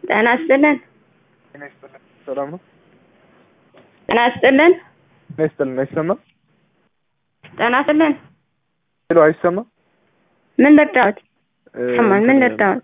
ጤና ይስጥልን። ጤና ይስጥልን። ሰላም ነው? ጤና ይስጥልን። ጤና ይስጥልን። አይሰማም? ጤና ይስጥልን። ሄሎ፣ አይሰማም? ምን ልርዳዎት? ይሰማል። ምን ልርዳዎት?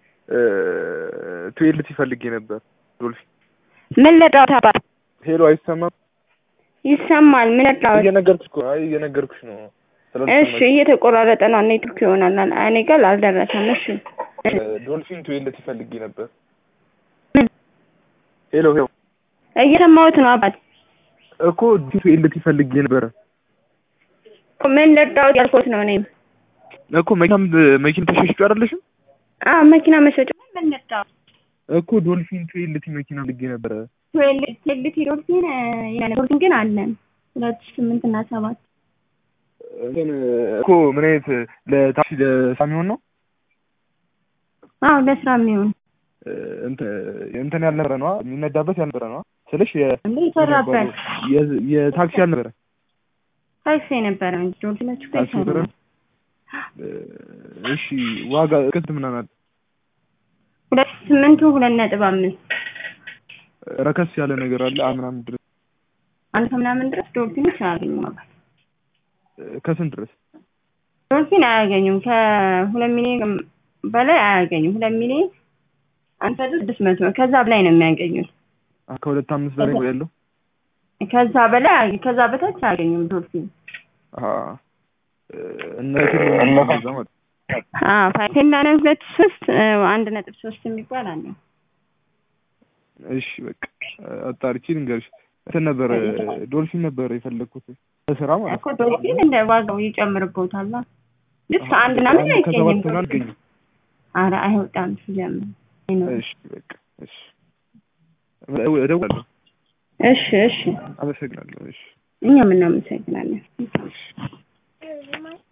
ቱዌልቲ ፈልጌ ነበር። ዶልፊ ምን ልርዳዎት? አባት ሄሎ፣ አይሰማም? ይሰማል። ምን ልርዳዎት? እየነገርኩሽ እኮ አይ እየነገርኩሽ ነው። እሺ፣ እየተቆራረጠ ነው። ኔትወርክ ይሆናል። እኔ ጋር አልደረሰም። እሺ፣ ዶልፊን ቱዌልቲ ፈልጌ ነበር። ምን? ሄሎ ሄሎ፣ እየሰማሁት ነው አባት። እኮ ቱዌልቲ ፈልጌ ነበረ ምን ልርዳዎት ያልኩት ነው እኔም እኮ መኪናም መኪና ተሸሽጮ አይደለሽም አዎ መኪና መሸጫ ምን ልርዳዎት? እኮ ዶልፊን ቱዌልቲ መኪና ፈልጌ ነበረ። ቴልቲ ዶልፊን ይላል። ዶልፊን ግን አለን ሁለት ሺህ ስምንት እና ሰባት እንትን እኮ ምን አይነት ለታክሲ ለሳሚሆን ነው? አዎ ለስራ የሚሆን እንትን ያልነበረ ነዋ የሚነዳበት ያልነበረ ነዋ ስልሽ እንዴ ይሰራበት የታክሲ ያልነበረ ታክሲ የነበረ እንጂ ዶልፊኖቹ እኮ ታክሲ ነበረ። ይሰራሉ። እሺ ዋጋ ቅስት ምናምን አለ ሁለት ሺህ ስምንቱ ሁለት ነጥብ አምስት ረከስ ያለ ነገር አለ አ ምናምን ድረስ አንድ ከምናምን ድረስ ዶልፊኖች አያገኙም አባት ከስንት ድረስ ዶልፊን አያገኙም። ከሁለት ሚሊዮን በላይ አያገኙም። ሁለት ሚሊዮን አንተ ስድስት መቶ ነው። ከዛ በላይ ነው የሚያገኙት። አ ከሁለት አምስት በላይ ነው ያለው። ከዛ በላይ አያገ- ከዛ በታች አያገኙም ዶልፊን። አ እነ እነዛ ማለት አዎ ፋይቴላ ነው ሁለት ሶስት አንድ ነጥብ ሶስት የሚባል አለ። እሺ በቃ አጣርቼ ልንገርሽ። እንትን ነበረ ዶልፊን ነበረ የፈለግኩት ለስራ ማለት እኮ ዶልፊን እንደ ዋጋው ይጨምርበታል። ልክ አንድ ምናምን ከሰባት አይገኝም። ሆነ አልገኝም። ኧረ አይወጣም ሲጀምር አይኖርም። እሺ በቃ እሺ እደውላለሁ። እሺ እሺ አመሰግናለሁ። እሺ እኛም እናመሰግናለን። እሺ